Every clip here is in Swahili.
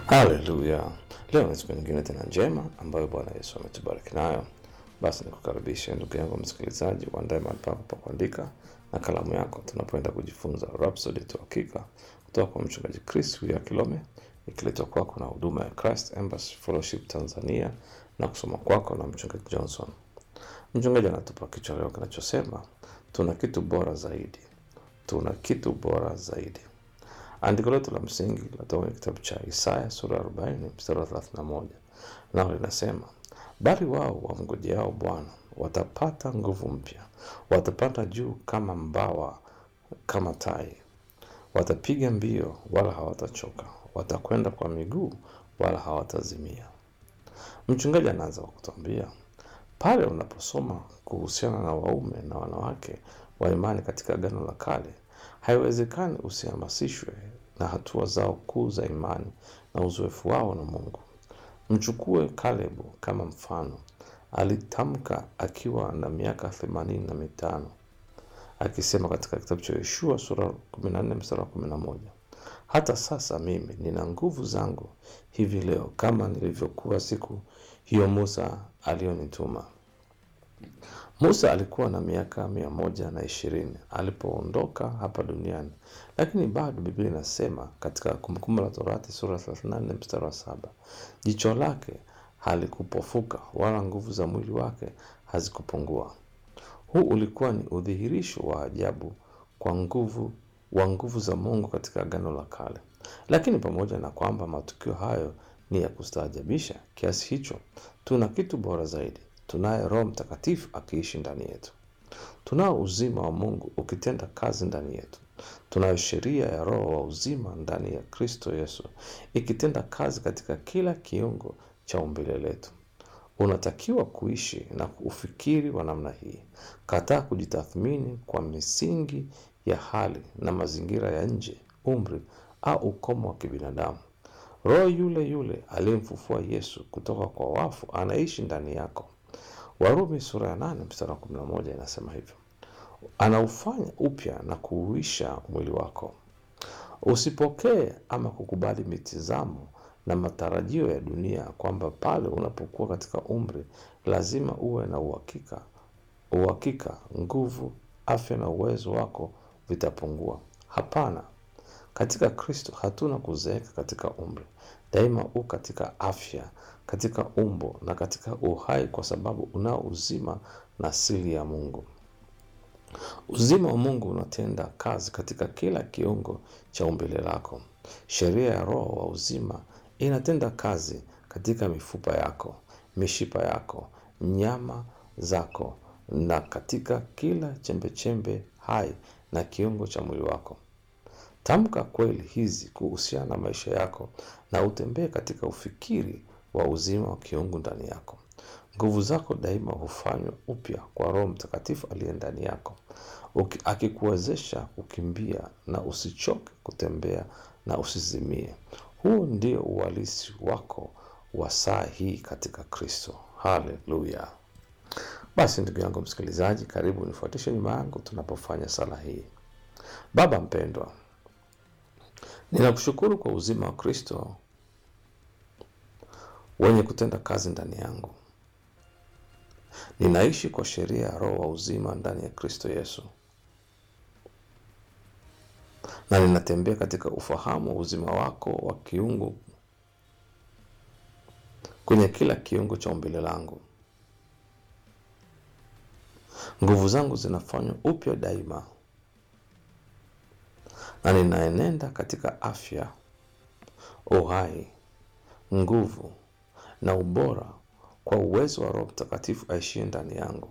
Haleluya! Leo ni siku nyingine tena njema ambayo Bwana Yesu ametubariki nayo. Basi nikukaribishe ndugu yangu msikilizaji, uandae mahali pako pa kuandika na kalamu yako, tunapoenda kujifunza Rhapsody tu hakika kutoka kwa mchungaji Chris ya Kilome, ikiletwa kwako na huduma ya Christ Embassy Fellowship Tanzania na kusoma kwako na mchungaji Johnson. Mchungaji anatupa kichwa leo kinachosema tuna kitu bora zaidi, tuna kitu bora zaidi. Andiko letu la msingi linatoka kwenye kitabu cha Isaya sura ya 40 mstari wa 31, nao linasema bali wao wamngojeao Bwana watapata nguvu mpya, watapanda juu kama mbawa, kama tai, watapiga mbio wala hawatachoka, watakwenda kwa miguu wala hawatazimia. Mchungaji anaanza kwa kutuambia pale unaposoma kuhusiana na waume na wanawake wa imani katika Agano la Kale, haiwezekani usihamasishwe na hatua zao kuu za imani na uzoefu wao na Mungu. Mchukue Kalebu kama mfano. Alitamka akiwa na miaka themanini na mitano akisema katika kitabu cha Yoshua sura 14 mstari wa 11, hata sasa mimi nina nguvu zangu hivi leo kama nilivyokuwa siku hiyo Musa aliyonituma. Musa alikuwa na miaka mia moja na ishirini alipoondoka hapa duniani, lakini bado Biblia inasema katika Kumbukumbu la Torati sura 34 mstari wa saba, jicho lake halikupofuka wala nguvu za mwili wake hazikupungua. Huu ulikuwa ni udhihirisho wa ajabu kwa nguvu wa nguvu za Mungu katika Agano la Kale. Lakini pamoja na kwamba matukio hayo ni ya kustaajabisha kiasi hicho, tuna kitu bora zaidi. Tunaye Roho Mtakatifu akiishi ndani yetu. Tunao uzima wa Mungu ukitenda kazi ndani yetu. Tunayo sheria ya Roho wa uzima ndani ya Kristo Yesu ikitenda kazi katika kila kiungo cha umbile letu. Unatakiwa kuishi na ufikiri wa namna hii. Kataa kujitathmini kwa misingi ya hali na mazingira ya nje, umri au ukomo wa kibinadamu. Roho yule yule aliyemfufua Yesu kutoka kwa wafu anaishi ndani yako. Warumi sura ya nane mstari wa kumi na moja inasema hivyo, anaufanya upya na kuuisha mwili wako. Usipokee ama kukubali mitizamo na matarajio ya dunia kwamba pale unapokuwa katika umri lazima uwe na uhakika uhakika, nguvu, afya na uwezo wako vitapungua. Hapana, katika Kristo hatuna kuzeeka katika umri. Daima u katika afya, katika umbo na katika uhai, kwa sababu unao uzima na asili ya Mungu. Uzima wa Mungu unatenda kazi katika kila kiungo cha umbile lako. Sheria ya Roho wa uzima inatenda kazi katika mifupa yako, mishipa yako, nyama zako na katika kila chembechembe hai na kiungo cha mwili wako. Tamka kweli hizi kuhusiana na maisha yako na utembee katika ufikiri wa uzima wa kiungu ndani yako. Nguvu zako daima hufanywa upya kwa Roho Mtakatifu aliye ndani yako, Uki- akikuwezesha kukimbia na usichoke kutembea na usizimie. Huu ndio uhalisi wako wa saa hii katika Kristo. Haleluya! Basi ndugu yangu msikilizaji, karibu nifuatishe nyuma yangu tunapofanya sala hii. Baba mpendwa, ninakushukuru kwa uzima wa Kristo wenye kutenda kazi ndani yangu. Ninaishi kwa sheria ya Roho wa uzima ndani ya Kristo Yesu, na ninatembea katika ufahamu wa uzima wako wa kiungu kwenye kila kiungo cha umbile langu. Nguvu zangu zinafanywa upya daima, na ninaenenda katika afya, uhai, nguvu na ubora kwa uwezo wa Roho Mtakatifu aishie ndani yangu,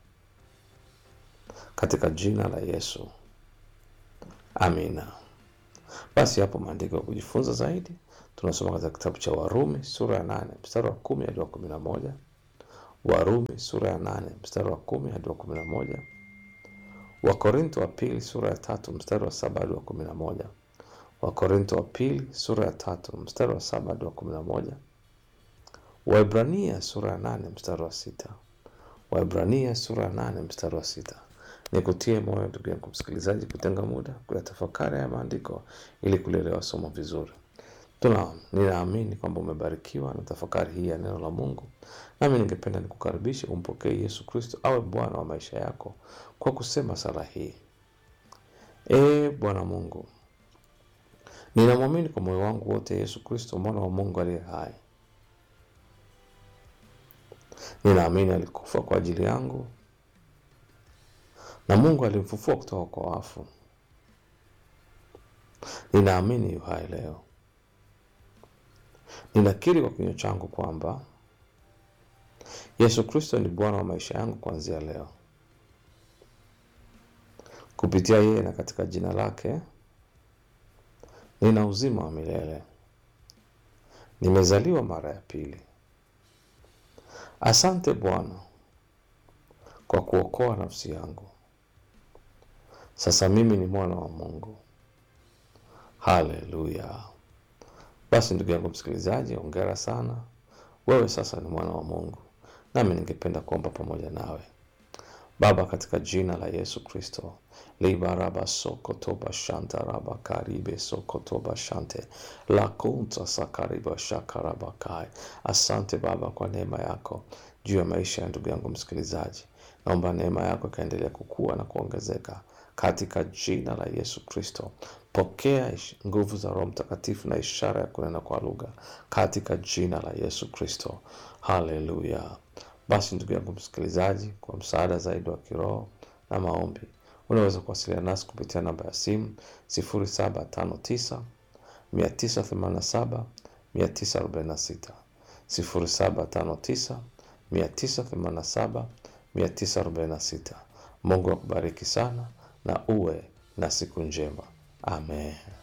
katika jina la Yesu, amina. Basi hapo maandiko ya kujifunza zaidi tunasoma katika kitabu cha Warumi sura ya nane mstari wa kumi hadi wa kumi na moja Warumi sura ya nane mstari wa kumi hadi wa kumi na moja Wakorinto wa pili sura ya tatu mstari wa saba hadi wa kumi na moja Wakorinto wa pili sura ya tatu mstari wa saba hadi wa kumi na moja Waebrania sura ya nane mstari wa sita Waebrania sura ya nane mstari wa sita Nikutie moyo ndugu yangu msikilizaji, kutenga muda kuyatafakari haya maandiko ili kulielewa somo vizuri. Tuna ninaamini kwamba umebarikiwa na tafakari hii ya neno la Mungu, nami ningependa nikukaribishe umpokee Yesu Kristo awe Bwana wa maisha yako kwa kusema sala hii: Ee Bwana Mungu, ninamwamini kwa moyo wangu wote Yesu Kristo mwana wa Mungu aliye hai. Ninaamini alikufa kwa ajili yangu na Mungu alimfufua kutoka kwa wafu. Ninaamini yu hai leo. Ninakiri kwa kinywa changu kwamba Yesu Kristo ni Bwana wa maisha yangu kuanzia leo. Kupitia yeye na katika jina lake nina uzima wa milele. Nimezaliwa mara ya pili. Asante Bwana kwa kuokoa nafsi yangu. Sasa mimi ni mwana wa Mungu. Haleluya! Basi ndugu yangu msikilizaji, ongera sana, wewe sasa ni mwana wa Mungu, nami ningependa kuomba pamoja nawe. Baba, katika jina la Yesu Kristo, libaraba sokotoba shanta raba karibe sokotoba shante lakunta sakariba shakaraba kai. Asante Baba kwa neema yako juu ya maisha ya ndugu yangu msikilizaji. Naomba neema yako ikaendelea kukua na kuongezeka katika jina la Yesu Kristo. Pokea ish- nguvu za Roho Mtakatifu na ishara ya kunena kwa lugha katika jina la Yesu Kristo. Haleluya! Basi ndugu yangu msikilizaji, kwa msaada zaidi wa kiroho na maombi, unaweza kuwasiliana nasi kupitia namba ya simu 0759 987 946 0759 987 946. Mungu akubariki sana na uwe na siku njema. Amen.